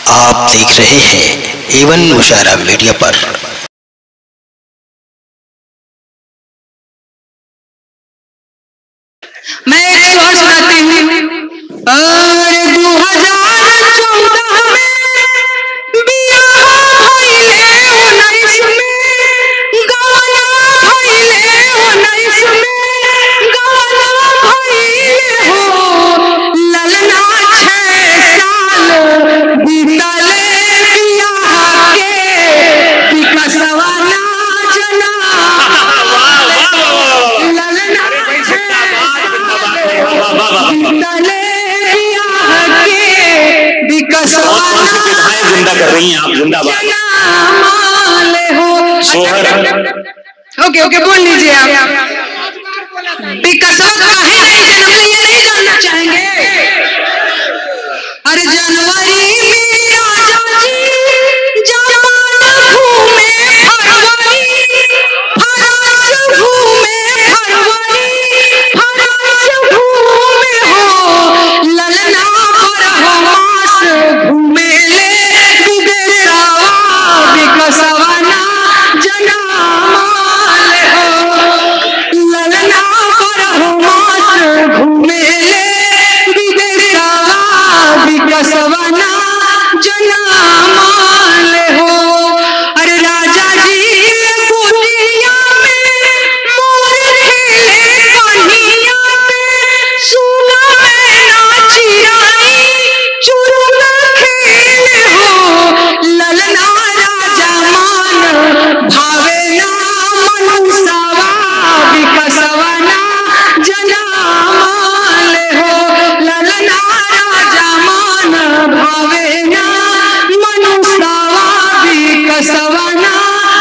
आप देख रहे हैं एवन मुशारा मीडिया पर मैं एक स्वर सुनाती हूँ अरे दो हजार चौदह में बियाह भइले उन्नीस में गवाना भइले उन्नीस में गवाना भइले हो ललना छह साल बीतले बियाह के विकसवा ना जना ललना तले बियाह के विकसवा कौन सी विधाएं जिंदा कर रही हैं आप जिंदाबाद माले हो सोहर ओके ओके बोल लीजिए आप विकसवा काहे नहीं जन्म लिए नहीं जानना चाहेंगे अरे जनवरी में राजा जी जवान घूमे फरवरी फरस घूमे फरवरी फरस घूमे हो ललना पर हो मास घूमे ले विदेशवा विकसवा ना जनामाल हो ललना पर हो मास घूमे ले विदेशवा विकसवा ना जनामाल हो अरे राजा जी कुटिया में मोर खेले कन्हिया में सुना में नाची रानी चुरुम खेले हो ललना राजा मान भावे ना मनुष्यवा विकसवा ना जनामाल हो ललना राजा मान भावे ना मनुष्यवा विकसवा ना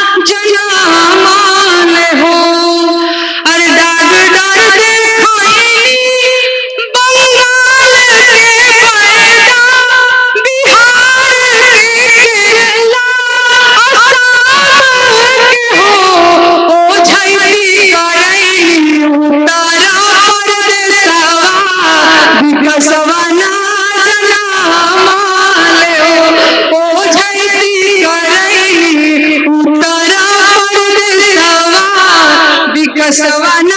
जनामाल हो अरे डाग डर देखाई बंगाल के पैदा बिहार के केरला असम के हो ओ झैली करई उतारा परदेसवा विकसवा ना जनामाल हो ओ झैली करई उतारा परदेसवा विकसवा ना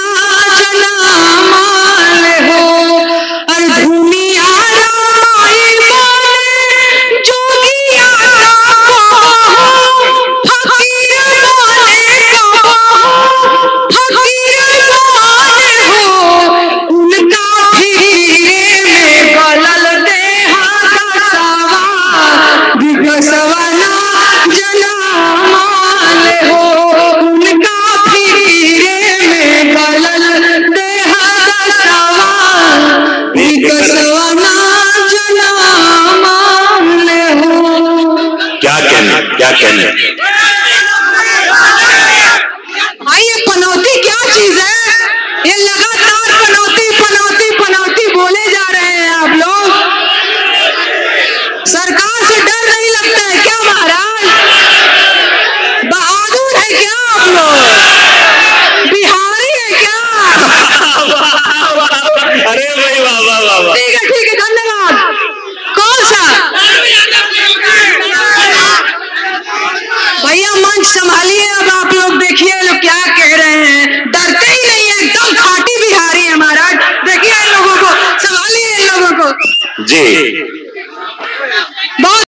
जनामाल हो अरे दुनिया रामाई बोले जोगिया का कहो फकीर बोले कहो फकीर बोले हो उनका फिरे में गलल देहा दसवा विकसवा ना जनामाल हो उनका फिरे में गलल देहा दसवा विकसवा ना जनामाल हो क्या कहने क्या कहने भाई ये पनौती क्या चीज है ये लगातार पनौती पनौती पनौती बोले जा रहे हैं आप लोग सरकार से डर नहीं लगता है क्या महाराज बहादुर है क्या आप लोग बिहारी है क्या अरे भाई वाह वाह वाह वाह ठीक है ठीक है धन्यवाद कौन सा भैया मंच संभालिए अब आप लोग देखिए लोग क्या कह रहे हैं डरते ही नहीं है एकदम खाटी बिहारी है महाराज देखिए इन लोगों को संभालिए इन लोगों को जी बहुत